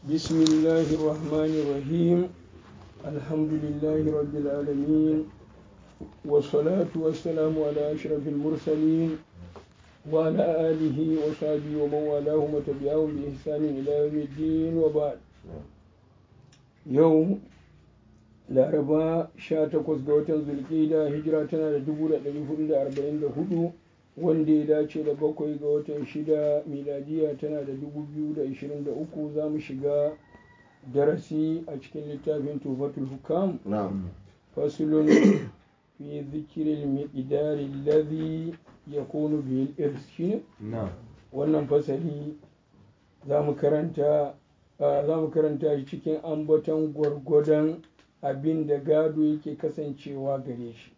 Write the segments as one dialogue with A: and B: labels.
A: بسم الله الرحمن الرحيم الحمد لله رب العالمين والصلاة والسلام على أشرف المرسلين وعلى آله وصحبه ومن والاهم وتبعهم بإحسان إلى يوم الدين وبعد يوم laraba 18 ga watan zulkida hijira tana da 1444 wanda ya dace da bakwai ga watan shida miladiya tana da 2023 za mu shiga darasi a cikin littafin tufatul hukam fasulun fi zikirin miqdari alladhi yakunu bil irs shine wannan fasali za mu karanta za mu karanta shi cikin ambaton gwargwadon abin da gado yake kasancewa gare shi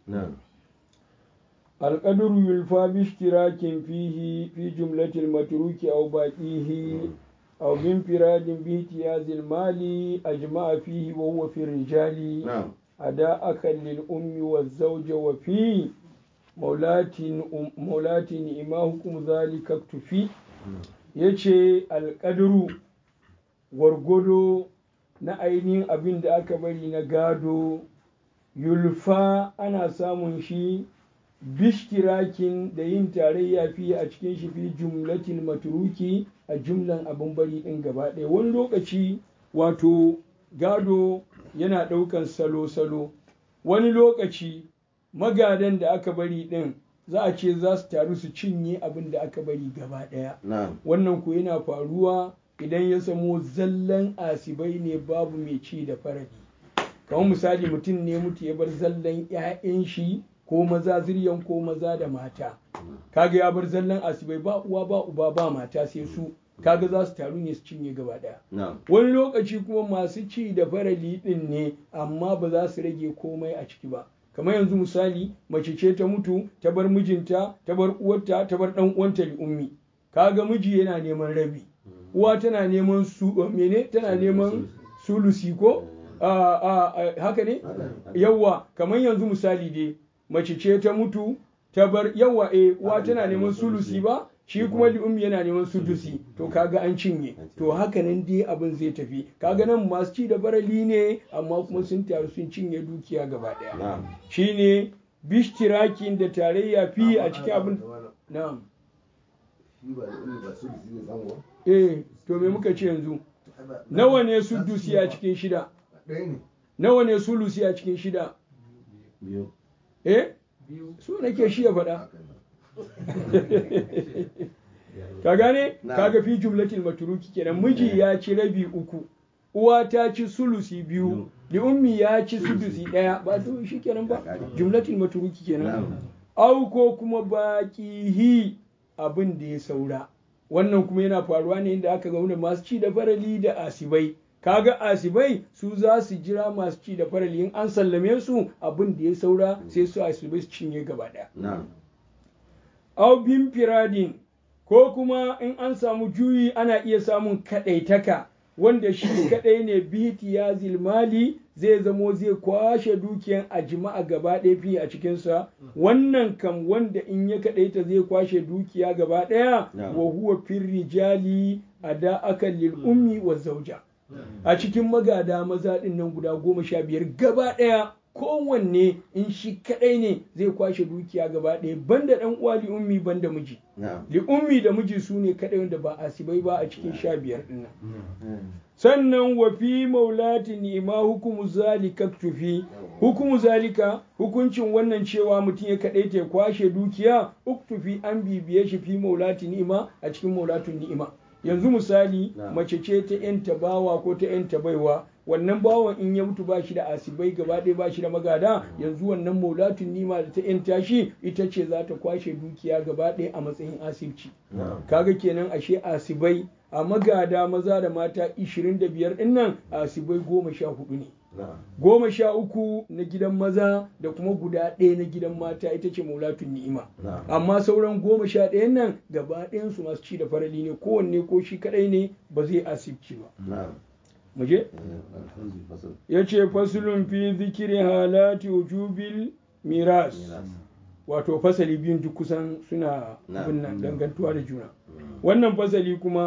A: alƙaduru yulfa bishtirakin fihi fi jumlatil matruki aw baqihi aw bin firadin bi tiyazil mali ajma'a fihi wa huwa fi rijali ada akan lil ummi waz zawja wa fi maulatin maulatin ima hukum zalika tufi yace alƙaduru gwargwado na ainihin abin da aka bari na gado yulfa ana samun shi bishkirakin da yin tarayya fiye a cikin shi fi jumlatin maturuki a jumlan abin bari ɗin gaba ɗaya wani lokaci wato gado yana ɗaukan salo-salo wani lokaci magadan da aka bari ɗin za a ce za su taru su cinye abin da aka bari gaba ɗaya wannan ku yana faruwa idan ya samo zallan asibai ne babu mai ci da faradi kamar misali mutum ne mutu ya bar zallan 'ya'yan shi ko maza ziryan ko maza da mata kaga ya bar zallan asibai ba uwa ba uba ba mata sai su kaga za su taru ne su cinye gaba daya wani lokaci kuma masu ci da farali din ne amma ba za su rage komai a ciki ba kamar yanzu misali mace ce ta mutu ta bar mijinta ta bar uwarta ta bar dan uwanta li ummi kaga miji yana neman rabi uwa tana neman su mene tana neman sulusi ko haka ne yawa kamar yanzu misali dai mace ce ta mutu ta bar yawa e uwa tana neman sulusi ba shi kuma li'ummi yana neman sudusi to kaga an cinye to haka nan dai abin zai tafi kaga nan masu ci da barali ne amma kuma sun taru sun cinye dukiya gaba daya shine bishtirakin da tarayya fi a cikin abin na'am eh to me muka ce yanzu nawa ne sudusi a cikin shida nawa ne sulusi a cikin shida eh su nake shi ya faɗa ka gane kaga fi jumlatil maturuki kenan miji ya ci rabi uku uwa ta ci sulusi biyu li ummi ya ci sulusi ɗaya ba to shi kenan ba jumlatil maturuki kenan au ko kuma baƙihi abin da ya saura wannan kuma yana faruwa ne inda aka gauna masu ci da farali da asibai kaga asibai su za su jira masu ci da farali in an sallame su abin da ya saura sai su asibai su cinye gaba ɗaya au bin firadin ko kuma in an samu juyi ana iya samun kaɗaitaka wanda shi kaɗai ne biti ya zilmali zai zamo zai kwashe dukiyan a jima'a gaba ɗaya fiye a cikinsa wannan kam wanda in ya kaɗaita zai kwashe dukiya gaba ɗaya wa huwa fir rijali a da aka lil ummi wa zauja a cikin magada maza ɗin nan guda goma sha biyar gaba ɗaya kowanne in shi kaɗai ne zai kwashe dukiya gaba ɗaya banda ɗan uwa li ummi banda miji li ummi da miji su ne kaɗai wanda ba asibai ba a cikin sha biyar ɗin nan sannan wa fi maulati ni'ima hukumu zalika tufi hukumu zalika hukuncin wannan cewa mutum ya kaɗai ta kwashe dukiya uktufi an bibiye shi fi maulati ni'ima a cikin maulatun ni'ima yanzu misali mace ce ta yanta bawa ko ta yanta baiwa wannan bawan in ya mutu ba shi da asibai gaba ɗaya ba shi da magada yanzu wannan maulatun nima da ta yanta shi ita ce za ta kwashe dukiya gaba ɗaya a matsayin asibci kaga kenan ashe asibai a magada maza da mata 25 ɗin nan asibai goma sha hudu ne goma sha uku na gidan maza da kuma guda ɗaya na gidan mata ita ce maulatun ni'ima amma sauran goma sha ɗayan nan gaba ɗayansu masu ci da farali ne kowanne ko shi kaɗai ne ba zai asibci ba muje ya ce fasulun fi zikiri halati wujubil miras wato fasali biyun duk kusan suna abin nan dangantuwa da juna wannan fasali kuma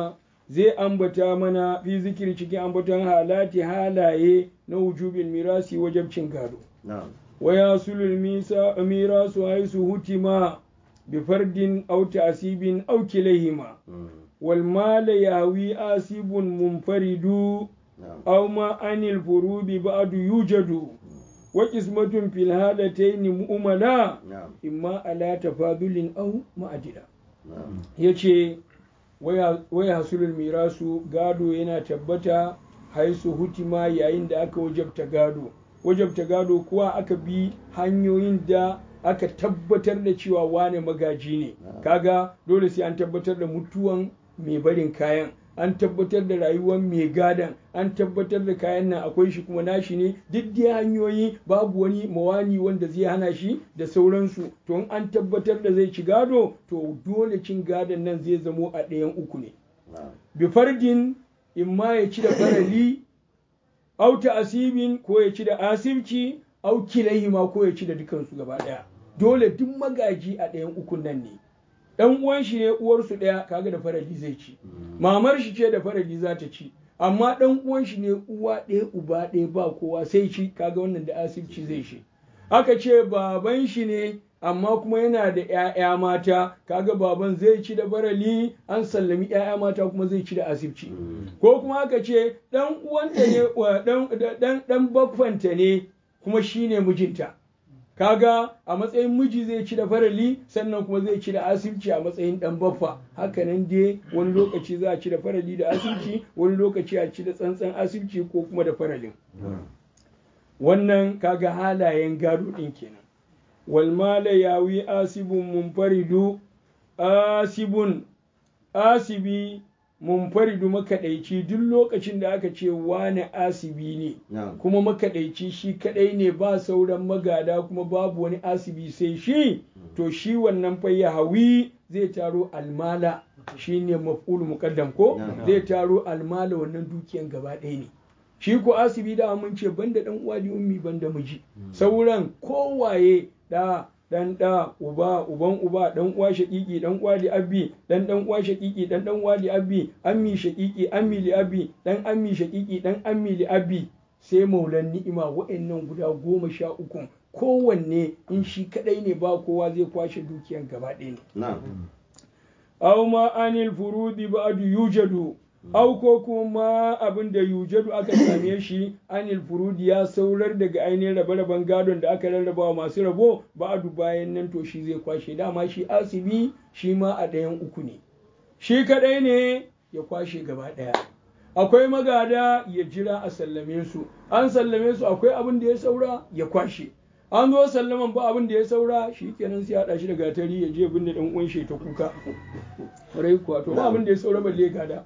A: zai ambata mana fi zikiri cikin ambaton halati halaye na wujubin mirasi wajabcin gado wa yasulul mirasu haisu hutima bi fardin aw ta'sibin aw kilayhima wal mal yawi asibun munfaridu aw ma anil furubi ba'du yujadu wa qismatun fil halatayn mu'mala imma ala tafadulin aw ma'adila yace waya hasulul mirasu gado yana tabbata haisu hutima yayin da aka wajabta gado wajabta gado kuwa aka bi hanyoyin da aka tabbatar da cewa wane magaji ne kaga dole sai an tabbatar da mutuwan mai barin kayan an tabbatar da rayuwar mai gadan an tabbatar da kayan nan akwai shi kuma nashi ne duk dai hanyoyi babu wani mawani wanda zai hana shi da sauransu to in an tabbatar da zai ci gado to dole cin gadon nan zai zamo a ɗayan uku ne bi fardin in ma ya ci da farali au ta asibin ko ya ci da asibci au kilahima ko ya ci da dukansu gaba ɗaya dole duk magaji a ɗayan ukun nan ne ɗan uwan shi ne uwarsu ɗaya kaga da farali zai ci mamar shi ce da farali za ta ci amma ɗan uwan shi ne uwa ɗaya uba ɗaya ba kowa sai shi kaga wannan da asibci zai shi aka ce baban shi ne amma kuma yana da ‘ya'ya mata kaga baban zai ci da farali an sallami ‘ya'ya mata kuma zai ci da asibci ko kuma aka ce ɗan uwanta ne ɗan baffanta ne kuma shi ne mijinta kaga a matsayin miji zai ci da farali sannan kuma zai ci da asibci a matsayin dan baffa hakanan dai wani lokaci za a ci da farali da asibci wani lokaci a ci da tsantsan asibci ko kuma da faralin wannan kaga halayen gado din kenan wal mala yawi asibun munfaridu asibun asibi munfaridu makaɗaici duk lokacin da aka ce wane asibi ne kuma makaɗaici shi kaɗai ne ba sauran magada kuma babu wani asibi sai shi to shi wannan fa ya hawi zai taro almala shi ne maf'ul muqaddam ko zai taro almala wannan dukiyan gaba ɗaya ne shi ko asibi da mun ce banda dan uwa da ummi banda miji sauran kowaye da dan da uba uban uba dan uwa shaqiqi dan uwa li abbi dan dan uwa shaqiqi dan dan uwa li abbi ammi shaqiqi ammi li abbi dan ammi shaqiqi dan ammi li abbi sai maulan ni'ima wa'annan guda goma sha uku kowanne in shi kadai ne ba kowa zai kwashe dukiyan gaba ɗaya ne aw ma anil furudi ba'du yujadu au ko kuma abin da yujadu aka same shi anil furudi ya saurar daga ainihin rabe-raben gadon da aka rarraba wa masu rabo ba'adu bayan nan to shi zai kwashe dama shi asibi shi ma a ɗayan uku ne shi kaɗai ne ya kwashe gaba ɗaya akwai magada ya jira a sallame su an sallame su akwai abin da ya saura ya kwashe an zo sallaman ba abin da ya saura shi kenan sai haɗa shi da gatari ya je binne ɗan uwan shi ta kuka rai kuwa to ba abin da ya saura balle gada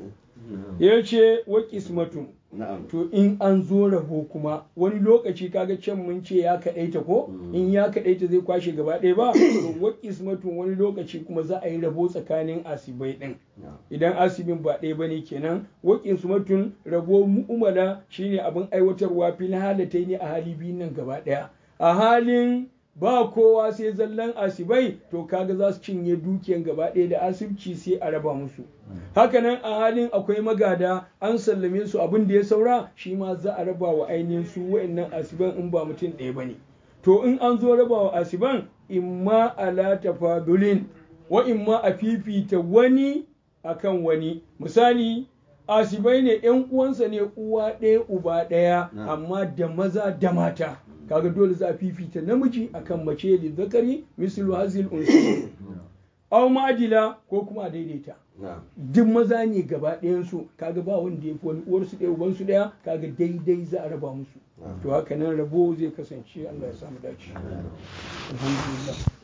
A: ya ce wa kismatun to in an zo rabo kuma wani lokaci kaga can mun ce ya kaɗaita ko in ya kaɗaita zai kwashe gaba ɗaya ba to wa kismatun wani lokaci kuma za a yi rabo tsakanin asibai ɗin idan asibin ba ɗaya bane kenan wa kismatun rabo mu'umala shine abin aiwatarwa fil halatai ne a hali biyun nan gaba ɗaya a halin ba kowa sai zallan asibai to kaga za su cinye dukiyan gaba ɗaya da asibci sai a raba musu hakanan a halin akwai magada an sallame su abin da ya saura shi ma za a raba wa ainihin su wa'annan asiban in ba mutum ɗaya bane to in an zo raba wa asiban imma ala tafadulin wa imma a fifita wani akan wani misali asibai ne yan uwansa ne uwa ɗaya uba ɗaya amma da maza da mata kaga dole za a fifita namiji akan mace da zakari mislu hazil unsu aw ma'adila ko kuma a daidaita duk maza ne gaba ɗayansu kaga ba wanda ya fi wani uwarsu ɗaya ubansu ɗaya kaga daidai za a raba musu to haka nan rabo zai kasance Allah ya samu dace alhamdulillah